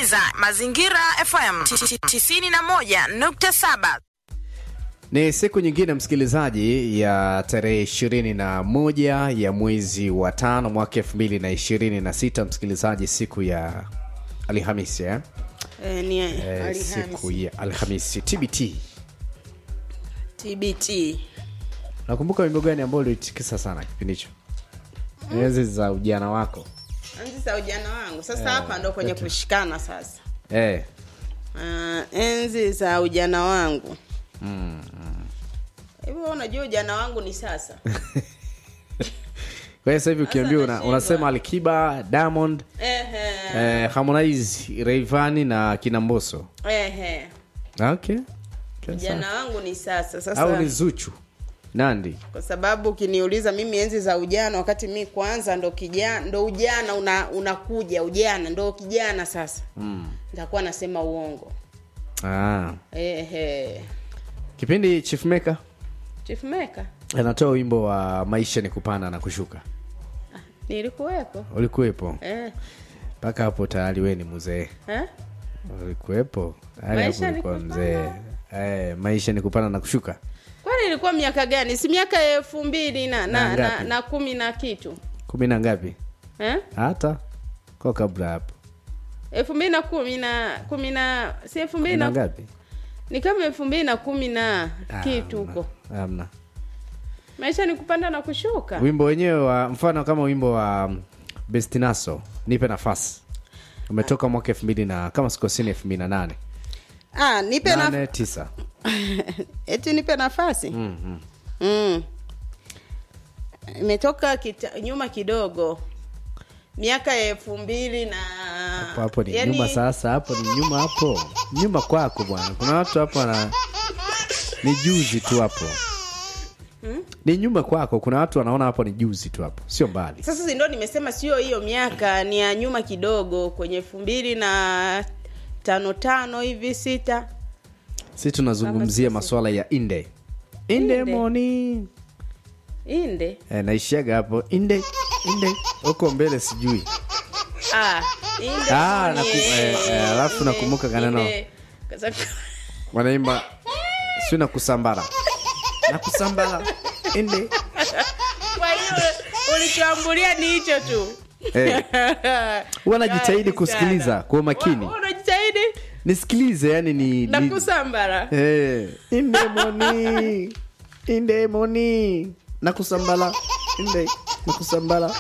unasikiliza Mazingira FM 91.7. Ni siku nyingine msikilizaji, ya tarehe ishirini na moja ya mwezi wa tano mwaka elfu mbili na ishirini na sita msikilizaji, siku ya Alhamisi eh? Eh, ni Eh, Alhamisi. siku ya Alhamisi TBT. TBT. Nakumbuka wimbo gani ambao ulitikisa sana kipindi hicho? Enzi za ujana wako Enzi za ujana wangu sasa, hapa ndo kwenye kushikana sasa. eh. Ah, enzi za ujana wangu hivyo, unajua ujana wangu ni sasa. Kwa hiyo sasa hivi ukiambiwa una, nashindwa. unasema Alikiba, Diamond, Ehe, eh, Harmonize, Rayvanny na kina Mbosso. ehe, Okay. Okay, ujana sawa. wangu ni sasa. Au Sasa ni Zuchu, Nandi. kwa sababu ukiniuliza mimi enzi za ujana, wakati mi kwanza ndo kijana, ndo ujana una, unakuja ujana ndo kijana sasa, Mm. nitakuwa nasema uongo. Ah. Ehe, Kipindi Chief Maker Chief Maker anatoa wimbo wa maisha ni kupanda na kushuka. nilikuwepo Ulikuwepo eh, mpaka hapo tayari we ni mzee. eh? Ulikuwepo tayari Maisha hapo ni ulikuwa kupanda. mzee. Eh, maisha ni kupanda na kushuka. kwani ilikuwa miaka gani si miaka elfu mbili na, Na na, na, ngapi? na kumi na kitu kumi na ngapi? eh? Hata kwa kabla hapo elfu mbili na kumi na kumi na si elfu mbili kumi na na ngapi? ni kama elfu mbili na kumi na Ah, kitu hamna. huko Hamna. maisha ni kupanda na kushuka Wimbo wenyewe wa mfano kama wimbo wa um, Bestinaso nipe nafasi umetoka mwaka elfu mbili na kama sikosini elfu mbili na nane ah, nipe na nane tisa eti nipe nafasi mm, mm. mm. imetoka kita, nyuma kidogo miaka ya elfu mbili na hapo hapo ni yani- nyuma sasa hapo ni nyuma hapo nyuma kwako bwana kuna watu hapo wana ni juzi tu hapo ni nyuma kwako kuna watu wanaona hapo ni juzi tu hapo sio mbali sasa si ndo nimesema sio hiyo miaka ni ya nyuma kidogo kwenye elfu mbili na tano tano hivi sita si tunazungumzia sisi. masuala ya inde inde Inde. moni inde e, naishiaga hapo inde inde huko mbele sijui ah, inde Ah, ni- naku- eh, eh, alafu inde, nakumbuka kaneno. inde. Kwa sababu- wanaimba si na kusambara na kusambara inde kwa hiyo ulichoambulia ni hicho tu Eh. huwa najitahidi Kali kusikiliza sana. kwa umakini Wa- unajitahidi nisikilize yani ni, na ni kusambara Eh, indemoni indemoni na kusambala inde na kusambala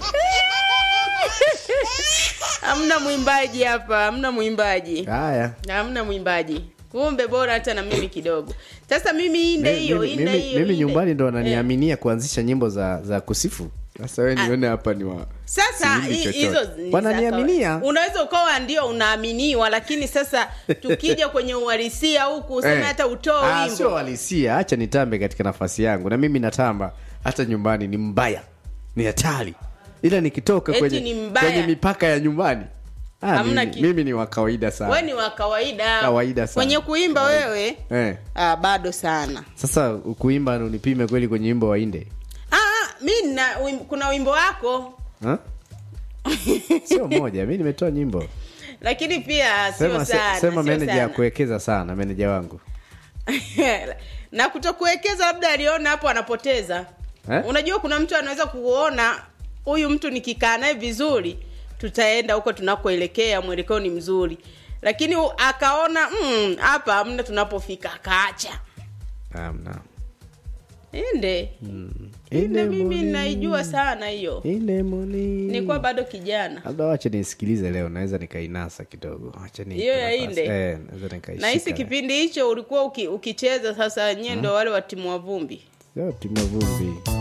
hamna mwimbaji hapa hamna mwimbaji haya hamna mwimbaji kumbe bora hata na mimi kidogo sasa mimi inde Mi- hiyo mimi- inde mimi- hiyo mimi inde. nyumbani ndo Eh. wananiaminia kuanzisha nyimbo za za kusifu sasa we nione hapa ni wa sasa siimbi hi- chochote. hizo ni za Wananiaminia. kawaida. unaweza ukawa ndio unaaminiwa lakini sasa tukija kwenye uhalisia huku useme Eh. hata utoe Ah, sio wimbo halisia hacha nitambe katika nafasi yangu na mimi natamba hata nyumbani ni mbaya ni hatari ila nikitoka Eti kwenye, ni mbaya. kwenye mipaka ya nyumbani ah, Hamna mimi, ki- mimi ni wa kawaida sana we ni wa kawaida Kawaida sana. kwenye kuimba wewe eh. ah, bado sana sasa kuimba unipime kweli kwenye wimbo wa inde ah, mi na wim, kuna wimbo wako Ha? sio moja mi nimetoa nyimbo lakini pia sio sema, se- sana sema sio meneja ya sana. kuwekeza sana meneja wangu na kutokuwekeza labda aliona hapo anapoteza Eh? unajua kuna mtu anaweza kuona huyu mtu nikikaa naye vizuri tutaenda huko tunakoelekea mwelekeo ni mzuri lakini u- akaona "Mm, hapa hamna tunapofika akaacha Hamna. inde inde mimi Indemoni. naijua sana hiyo Indemoni. nilikuwa bado kijana labda wache nisikilize leo naweza nikainasa kidogo Wacha niipe Hiyo ya nafasi. Inde? eh, naweza nikaishika. nahisi kipindi hicho ulikuwa uki, ukicheza sasa nyie ndo wale wa timu wa vumbi Sio timu ya vumbi